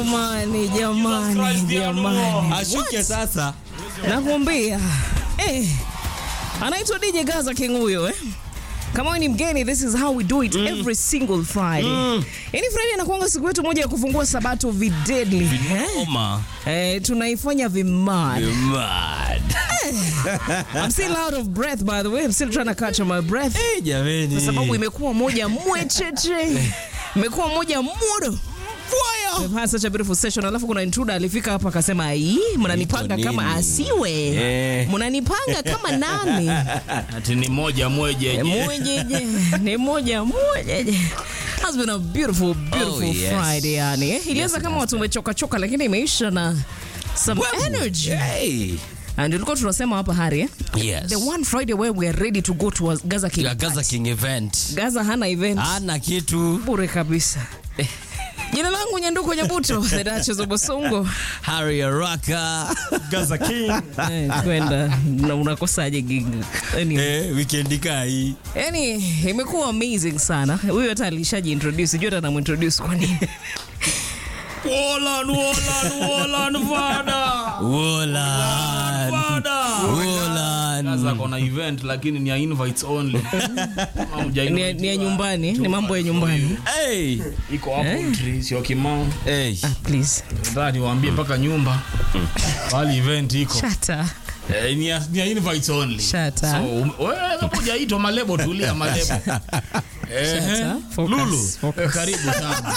Jamani, jamani, jamani, ashuke sasa. nakwambia eh, anaitwa DJ Gaza King huyo eh. Kama wewe ni mgeni, this is how we do it every single Friday. Yaani Friday inakuanga siku yetu moja ya kufungua sabato videdly. Eh? Oma. Eh, tunaifanya vimad. Mad. I'm still out of breath by the way. I'm still trying to catch my breath. Eh, jameni. Kwa sababu imekuwa moja mwecheche. Imekuwa moja mudo. We've had such a beautiful session. Alafu kuna intruder alifika hapa akasema, "Ai, mnanipanga Iko kama nini?" asiwe. Eh. Mnanipanga kama nani?" Ati ni moja mwejeje. Mojeje. Ni moja mojeje. Has been a beautiful beautiful Oh, yes. Friday yani. Eh? Ilianza kama watu wamechoka choka lakini imeisha na some energy. Hey. And tulikuwa tunasema hapa Hari eh? Yes. The one Friday where we are ready to go to a Gaza King. Ya Gaza party. King event. Gaza hana event. Ana kitu. bure kabisa. Jina langu Nyanduko Nyabuto, the Duchess of Bosongo. Harry Araka. Gaza King. Eh, kwenda na unakosaje gig? Anyway. Eh, weekend kai. Yani imekuwa amazing sana. Huyu hata alishaji introduce, sijui hata namintroduce kwa nini. Wolan, Wolan, Wolan, Vada. Wolan. Vada. Wolan. Gaza kona event lakini ni ya invites only. Kama huja Ni ya- invite ni ya wa- nyumbani, ni mambo ya nyumbani. Hey. Iko hapo tree sio kimao. Hey. Ah, please. Ndani waambie mpaka nyumba. Bali event iko. Shut up. Eh, ni ya, ni ya invites only. Shut So, up. um, wewe kama hujaitwa malebo tulia malebo. Eh, Shut eh. up. Focus, Lulu, focus. eh, karibu sana.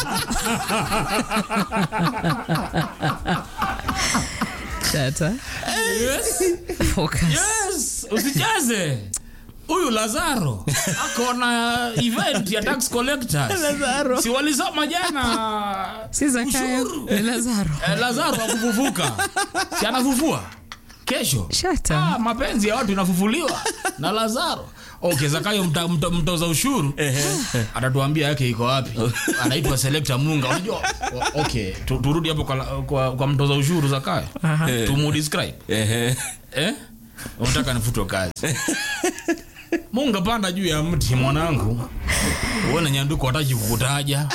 Shut up. Yes. Focus. Yes, usijaze huyu Lazaro ako na event ya tax collectors. Lazaro. Si walisoma jana Si Zakayo, ushuru. ni Lazaro. Eh, Lazaro akufufuka, si anafufua kesho. Shut Ah, up. mapenzi ya watu inafufuliwa na Lazaro. Okay, Zakayo mta, mta, mtoza ushuru atatuambia yake iko wapi. Anaitwa Selector Munga. Unajua, o- okay, tu- turudi hapo kwa, kwa, kwa mtoza ushuru Zakayo. Aha. Tumudescribe. Eh. Eh? Unataka nifutwe kazi. Munga panda juu ya mti mwanangu. Uone nyanduko hataki kukutaja.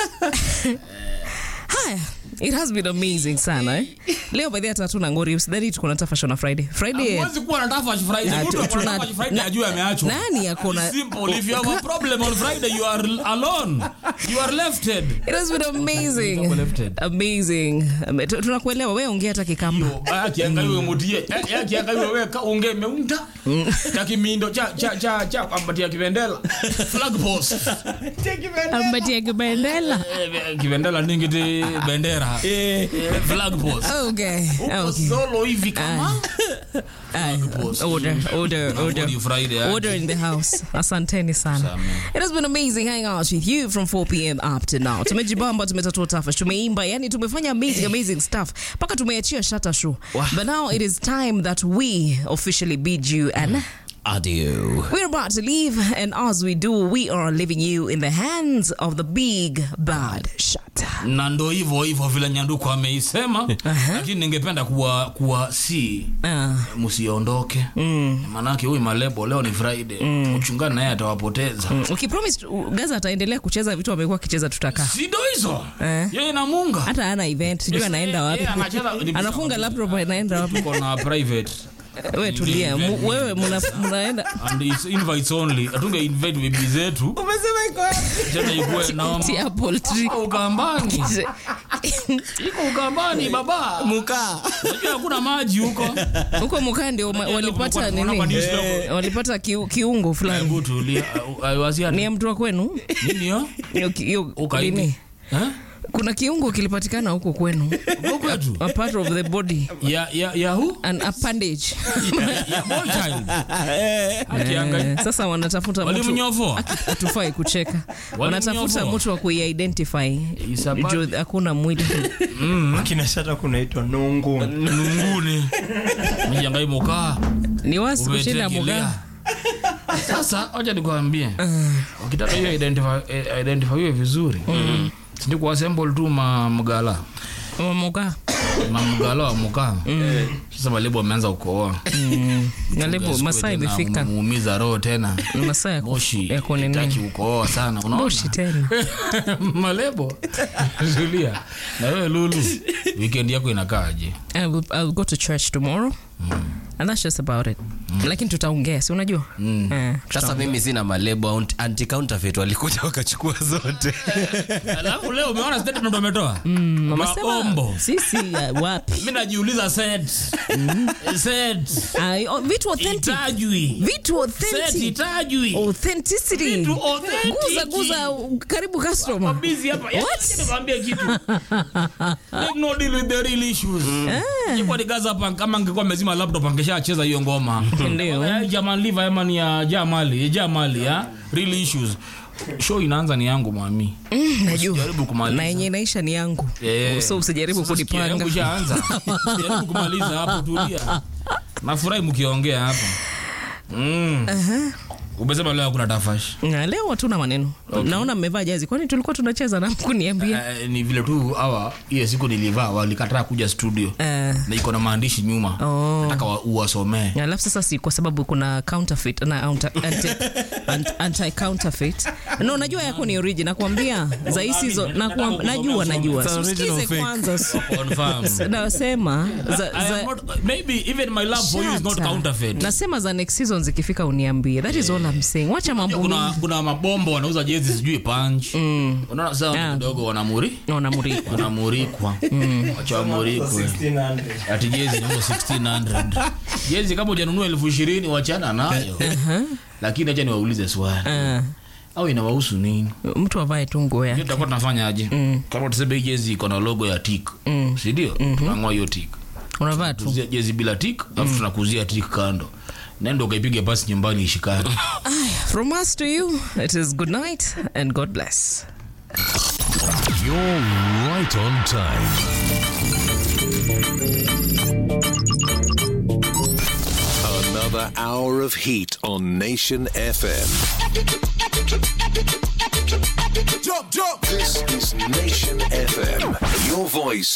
Haya, it has been amazing sana eh. Leo by the way hata hatuna ngori, usidhani tuko na Tafa Shona Friday. Friday Huwezi kuwa na Tafash Friday. Ah, Mtu tu- ako na tuna- Tafash Friday na- ajue ameachwa. nani ako na- It's simple. If you have a problem on Friday, you are alone. You are lefted. It has been amazing. Nitakuwa lifted. Amazing. Ame- tu- Tunakuelewa wewe ongea hata kikamba. akiangaiwe mutie akiangaiwe we ka unge meunta cha kimindo cha cha cha cha ambatia kivendela flag post Ambatia kibendela. Eh, kivendela ningiti bendera Eh, flag post Okay. Uko Okay. solo hivi kama Aye. post. Order, order, order. Ngori Friday aje. Order in the house. Asanteni sana. Sawa. It has been amazing hanging out with you from 4 p.m. up to now. Tumejibamba, tumetatua tafash, tumeimba, yani tumefanya amazing amazing stuff. Mpaka tumeachia shata show. But now it is time that we officially bid you an Adieu. We're about to leave, and as we do, we are leaving you in the hands of the big bad shot. na ndo hivyo hivyo vile nyanduko ameisema lakini ningependa kuwa kuwa si Uh, msiondoke manake huyu malebo leo ni friday mchungani naye atawapoteza ukipromise uh, Gaza ataendelea kucheza vitu amekuwa akicheza, tutakaa sindo hizo Eh. yeye na munga hata ana event, sijui Yes, anaenda eh, wapi, eh, anacheza- ni- anafunga laptop, anaenda wapi? tuko na private Wewe tulia, mu- wewe muna- mnaenda and it's invites only atunge invite bibi zetu umesema iko tena ikuwe na tia poultry ukambani iko ukambani baba Muka. unajua hakuna maji huko huko mukaa ndio ma- walipata Unaona nini, madisi huko. walipata kiu- kiungo fulani. hebu tulia aiwasia Ni ya mtu wa kwenu nini hiyo Hiyo ki- hiyo ukaidi nini? eh kuna kiungo kilipatikana huko kwenu, huko kwetu a part of the body, ya ya ya who an appendage. ya boy child akiangalia Eh, sasa wanatafuta mtu walimnyofoa hatufai kucheka, wanatafuta mtu wa kuiidentify Isabati. juu hakuna mwili. akina shata kunaitwa nungu nunguni mjangai mokaa Ni wasi kushinda umetegelea mugaa. sasa wacha nikwambie ukitaka hiyo identify eh, identify hiyo vizuri sindi kuassemble tu ma mgala Mugaa. mamgalo wa mukaa sasa malebo ameanza ukooa Na lebo masaa imefika. muumiza roho tena Masaa ya ku- moshi ya kunini. taki ukooa sana unaona Moshi tena. malebo tulia na wewe lulu weekend yako inakaaje I will, I will go to church tomorrow. And that's just about it. Lakini tutaongea, si unajua? Eh, sasa mimi sina malebo anti counterfeit walikuja wakachukua zote alafu leo umeona statement ndo ametoa wamesema maombo sisi uh, wapi? mi najiuliza set set Ay, oh, vitu authentic. itajwi Vitu set authentic. itajwi Authenticity. Vitu authentic. Guza guza karibu customer. busy hapa Yaani, What? acha nikwambie kitu Let no deal with the real issues Ingekuwa ni gaza hapa kama angekuwa amezima laptop angeshacheza hiyo ngoma Ndio. Eh, Jaman Liva ama ni ya Jamali Jamali ya real issues show inaanza ni yangu mami Najua. Jaribu kumaliza. Na yenye inaisha ni yangu. Eh, So usijaribu sasa sikia, kunipanga. yangu ishaanza. Jaribu kumaliza hapo tulia nafurahi mkiongea hapa mm. umesema leo kuna tafash Na leo hatuna maneno. Naona mmevaa jazi. Kwani tulikuwa tunacheza na kuniambia? Eh, ni vile tu hawa hiyo siku nilivaa walikataa kuja studio Eh. na iko na maandishi nyuma Oh. nataka wa- uwasomee alafu sasa si kwa sababu kuna counterfeit na anti, anti, anti counterfeit no najua yako ni origin nakwambia za hisi hizo nakwam- najua najua It's original Usikize fake. kwanza s- Confirm. nasema za, I am za, not- maybe even my love for you is not Shut up. counterfeit nasema za next season zikifika uniambie that is all I'm saying wacha mambo kuna, mingi kuna mabombo wanauza jezi sijui punch unaona sasa Yeah. kidogo wanamuri naona muriko wanamurikwa wacha wamurikwe 1600 ati jezi nauza 1600 jezi kama ujanunua elfu ishirini wachana nayo lakini acha niwaulize swali Ah, au inawahusu nini mtu avae tu nguo Hiyo yake tutakuwa tunafanya aje kama tuseme hii jezi iko na logo ya tik sindio tunang'oa hiyo tik unavaa tu Kuzia jezi bila tik alafu tunakuzia tik kando nenda ukaipiga pasi nyumbani ishikani from us to you it is good night and god bless You're right on time. Another hour of heat on Nation FM.